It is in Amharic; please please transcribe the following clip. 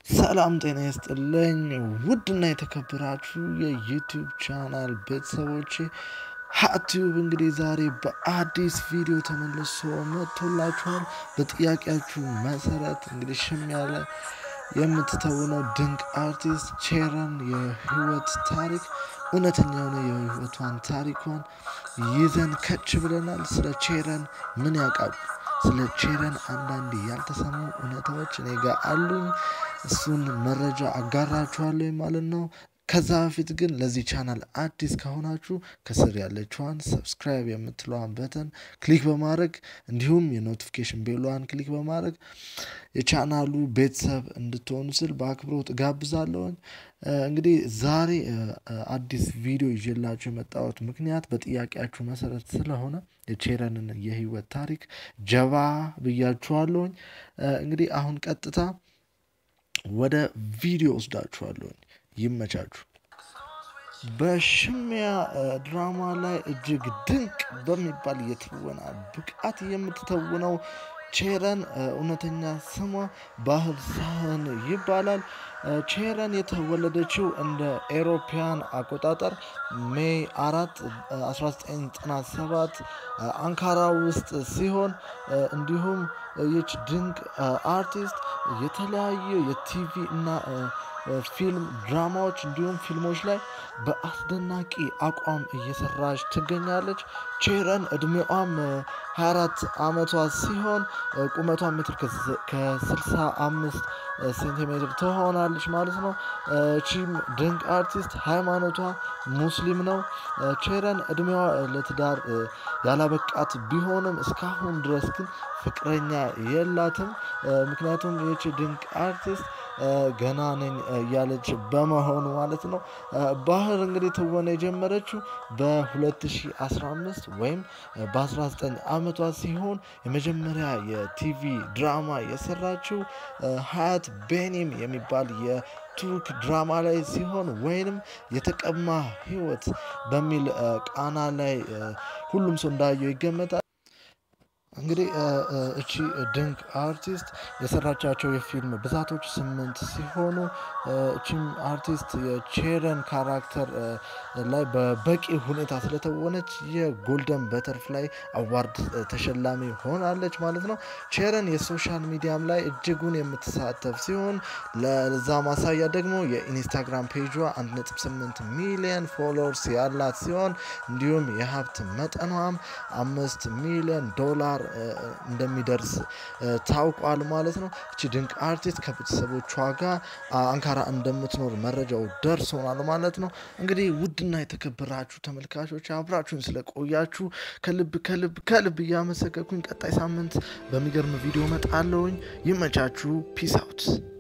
ሰላም ጤና ይስጥልኝ ውድና የተከበራችሁ የዩቲዩብ ቻናል ቤተሰቦቼ ሀቲዩብ እንግዲህ ዛሬ በአዲስ ቪዲዮ ተመልሶ መጥቶላችኋል። በጥያቄያችሁ መሰረት እንግዲህ ሽም ያለ የምትተውነው ድንቅ አርቲስት ቼረን የህይወት ታሪክ እውነተኛ የሆነ የህይወቷን ታሪኳን ይዘን ከች ብለናል። ስለ ቼረን ምን ያውቃሉ? ስለ ቼረን አንዳንድ ያልተሰሙ እውነታዎች እኔ ጋር አሉኝ። እሱን መረጃ አጋራችኋለሁ ማለት ነው። ከዛ በፊት ግን ለዚህ ቻናል አዲስ ከሆናችሁ ከስር ያለችዋን ሰብስክራይብ የምትለዋን በተን ክሊክ በማድረግ እንዲሁም የኖቲፊኬሽን ቤሏን ክሊክ በማድረግ የቻናሉ ቤተሰብ እንድትሆኑ ስል በአክብሮት ጋብዛለሁኝ። እንግዲህ ዛሬ አዲስ ቪዲዮ ይዤላችሁ የመጣሁት ምክንያት በጥያቄያችሁ መሰረት ስለሆነ የቼረንን የህይወት ታሪክ ጀባ ብያችኋለሁኝ። እንግዲህ አሁን ቀጥታ ወደ ቪዲዮ ወስዳችኋለሁኝ። ይመቻችሁ። በሽሚያ ድራማ ላይ እጅግ ድንቅ በሚባል የትወና ብቃት የምትተውነው ቼረን እውነተኛ ስሟ ባህር ሳህን ይባላል። ቼረን የተወለደችው እንደ ኤሮፓያን አቆጣጠር ሜይ አራት 1997 አንካራ ውስጥ ሲሆን እንዲሁም ይች ድንቅ አርቲስት የተለያዩ የቲቪ እና ፊልም ድራማዎች እንዲሁም ፊልሞች ላይ በአስደናቂ አቋም እየሰራች ትገኛለች። ቼረን እድሜዋም 24 ዓመቷ ሲሆን ቁመቷ ሜትር ከ65 ሴንቲሜትር ትሆናለች ማለት ነው። ቺም ድንቅ አርቲስት ሃይማኖቷ ሙስሊም ነው። ቼረን እድሜዋ ለትዳር ያላበቃት ቢሆንም እስካሁን ድረስ ግን ፍቅረኛ የላትም። ምክንያቱም ይህች ድንቅ አርቲስት ገና ነኝ እያለች በመሆኑ ማለት ነው። ባህር እንግዲህ ትወና የጀመረችው በ2015 ወይም በ19 ዓመቷ ሲሆን የመጀመሪያ የቲቪ ድራማ የሰራችው ሀያት ቤኒም የሚባል የቱርክ ድራማ ላይ ሲሆን ወይንም የተቀማ ህይወት በሚል ቃና ላይ ሁሉም ሰው እንዳየው ይገመታል። እንግዲህ እቺ ድንቅ አርቲስት የሰራቻቸው የፊልም ብዛቶች ስምንት ሲሆኑ እቺም አርቲስት የቼረን ካራክተር ላይ በበቂ ሁኔታ ስለተወነች የጎልደን በተርፍላይ አዋርድ ተሸላሚ ሆናለች ማለት ነው። ቼረን የሶሻል ሚዲያም ላይ እጅጉን የምትሳተፍ ሲሆን ለዛ ማሳያ ደግሞ የኢንስታግራም ፔጇ 1.8 ሚሊዮን ፎሎወርስ ያላት ሲሆን እንዲሁም የሀብት መጠኗም አምስት ሚሊዮን ዶላር እንደሚደርስ ታውቋል ማለት ነው። እቺ ድንቅ አርቲስት ከቤተሰቦቿ ጋር አንካራ እንደምትኖር መረጃው ደርሶናል ማለት ነው። እንግዲህ ውድና የተከበራችሁ ተመልካቾች አብራችሁን ስለቆያችሁ ከልብ ከልብ ከልብ እያመሰገንኩኝ ቀጣይ ሳምንት በሚገርም ቪዲዮ መጣለውኝ። ይመቻችሁ። ፒስ አውት